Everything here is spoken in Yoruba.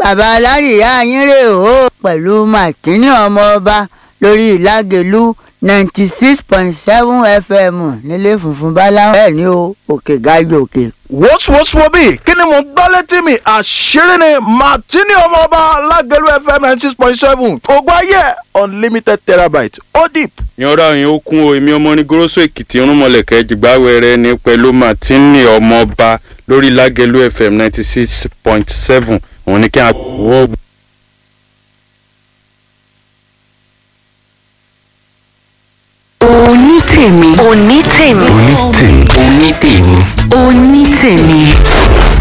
bàbá alárìíyá yín rè ó pẹ̀lú màkínní ọmọ ọba lórí ìlágẹ̀lú ninety six point seven fm nílé funfun báláwo bẹ́ẹ̀ ni o òkè gájò òkè. wọ́sowọ́sowọ́ kí ni mo gbọ́ létí mi àṣírí ni martini ọmọọba lágẹ̀lú fm ninety six point seven ògùn ayé unlimited terabyte ó deep. yanra yẹn ó kún o èmi ọmọ ní goroso èkìtì irúnmọlẹ̀kẹ́ jìgbáwẹrẹ ní pẹ̀lú martini ọmọọba lórí lágẹ̀lú fm ninety six point seven òun ni kí a wọ́. onítèmi onítèmi onítèmi onítèmi onítèmi